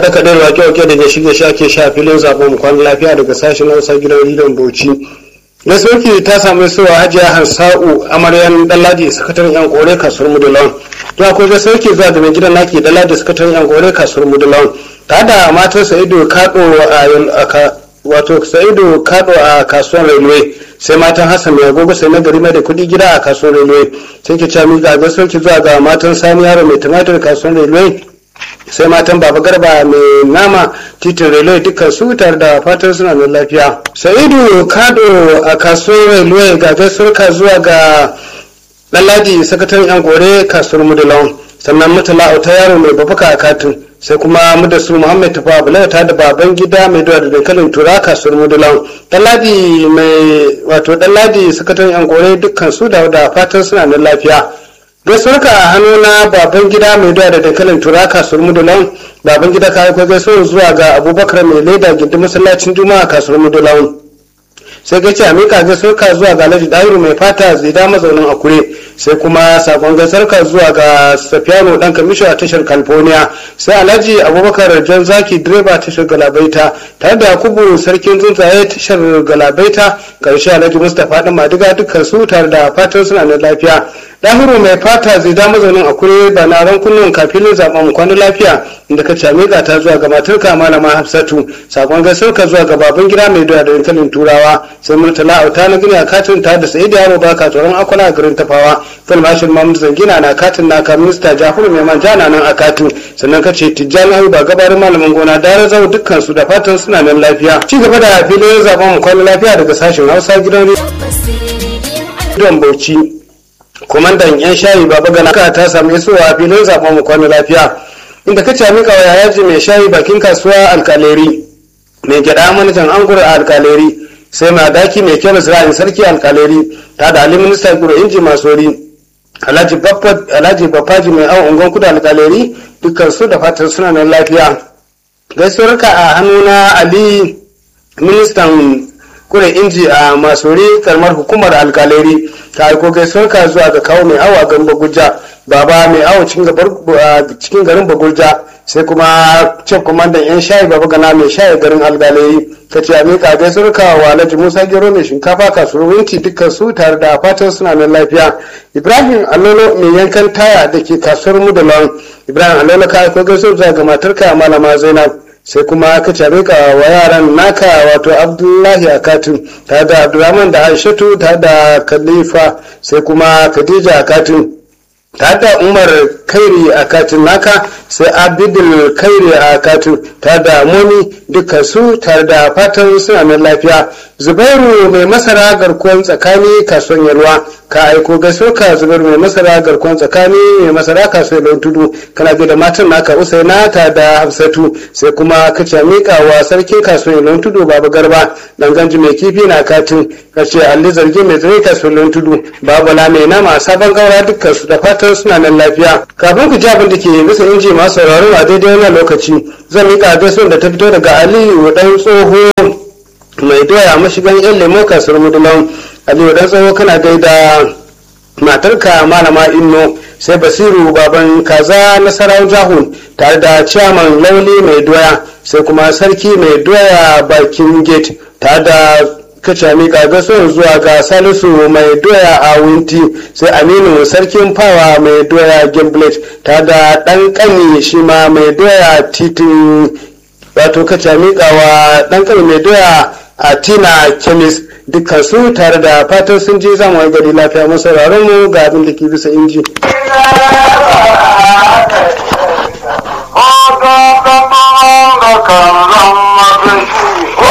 kaɗe-kaɗe da wake-wake da gashi shi ake sha filin zaben kwan lafiya daga sashen hausa gidan rediyon bauchi na sauki ta samu suwa hajiya hansa'u amaryan dalladi sakataren yan kore kasuwar mudulon to akwai ga sauki zuwa da mai gidan naki dalladi sakataren yan kore kasuwar mudulon ta da matar sa'idu kado a wato sa'idu kado a kasuwar railway sai matan hassan mai agogo sai na gari mai da kuɗi gida a kasuwar railway sai ki cami ga ga sauki zuwa ga matan sani yaro mai tumatir kasuwar railway sai matan baba garba mai nama titin railway dukkan su tare da fatan suna nan lafiya sa'idu kado a kasuwar railway ga gaisuwar zuwa ga ɗanladi sakataren yan gore kasuwar mudulawan sannan mutala auta yaro mai babbaka a katin sai kuma mudasu muhammad tafa bulata da baban gida mai doya da dankalin tura kasuwar mudulan ɗanladi mai wato ɗanladi sakataren yan gore dukkan su da fatan suna nan lafiya gaisuwarka a hannu na baban gida mai doya da dankalin tura kasuwar mudulan baban gida ka aiko gaisuwar zuwa ga abubakar mai leda gindin masallacin juma'a kasuwar mudulan sai gaci a mika gaisuwarka zuwa ga alhaji dahiru mai fata zida mazaunin akure sai kuma sakon gaisuwarka zuwa ga safiyano dan kamisho a tashar california sai alhaji abubakar jan zaki direba tashar galabaita tare da yakubu sarkin tsuntsaye tashar galabaita karshe alhaji mustapha dan madiga dukkan su tare da fatan suna da lafiya dahiru mai fata zai da mazaunin akure ba na ran kullum kafin zaben kwana lafiya inda ka came ga ta zuwa ga matarka malama hafsatu sakon gaisuwarka zuwa ga baban gida mai doya da dankalin turawa sai murtala auta na gini a katin ta da sai da yaro baka tsoron akwala a garin tafawa fil mashin mamud zangina na katin naka minista jafaru mai manja na nan a katin sannan ka ce tijjani ayu ba gabarin malamin gona da zau dukkan su da fatan suna nan lafiya ci gaba da filin zaben mu kwana lafiya daga sashen hausa gidan rediyon bauchi kwamandan yan shayi baba gana ka ta samu isowa filin zaben mu kwana lafiya inda ka ce mika wa yayaji mai shayi bakin kasuwa alkaleri mai gyada manajan angur a alkaleri sai ma daki mai kyau ra'ayin sarki alkaleri ta da ali minista guro inji masori alhaji bafaji mai awon ungon kudu alkaleri dukkan su da fatan suna nan lafiya gaisuwar ka a hannuna ali ministan kure inji a masori karamar hukumar alkaleri ta aiko gaisuwar ka zuwa ga kawo mai awa garin bagulja baba mai awo cikin garin bagulja sai kuma cin kwamandan yan shayi baba gana mai shayi garin algaleri ta ce a miƙa gaisuwar ka wa alhaji musa gero mai shinkafa kasuwar winti dukkan su tare da fatan suna nan lafiya ibrahim allolo mai yankan taya da ke kasuwar mudalon ibrahim allolo ka aiko gaisuwar ga matarka malama zainab sai kuma ka cabe ka wa yaran naka wato abdullahi a katin tare da abdulrahman da aishatu tare da khalifa sai kuma khadija a katin tare da umar kairi a katin naka sai abidul kairi a katin tare da moni duka su tare da fatan suna nan lafiya zubairu mai masara garkuwan tsakani kasuwan yarwa ka aiko gaso ka zubairu mai masara garkuwan tsakani mai masara kasuwan don tudu kana da matan naka usaina ta da hafsatu sai kuma ka ce mika wa sarkin kasuwan don tudu babu garba dan ganji mai kifi na katin ka ce alli zargi mai zai kasuwan don tudu babu la mai nama sabon gaura dukkan su da fatan suna nan lafiya kafin ku ji abin da ke bisa inji masu sauraro a daidai wannan lokaci zan mika gaisuwar da ta fito daga aliyu dan tsoho mai doya mashigan yan lemo kasuwar mudulan aliyu dan tsoho kana gaida matarka malama inno sai basiru baban kaza nasarar jahun tare da ciyaman lauli mai doya sai kuma sarki mai doya bakin gate tare da kaca mika gaso zuwa ga salisu mai doya a winti sai aminu sarkin fawa mai doya gimblet ta da dan kani shi ma mai doya titin wato kaca mika wa dan kani mai doya a tina kemis dukkan su tare da fatan sun je zamu wani gari lafiya masauraron mu ga abin da ke bisa inji. kan zama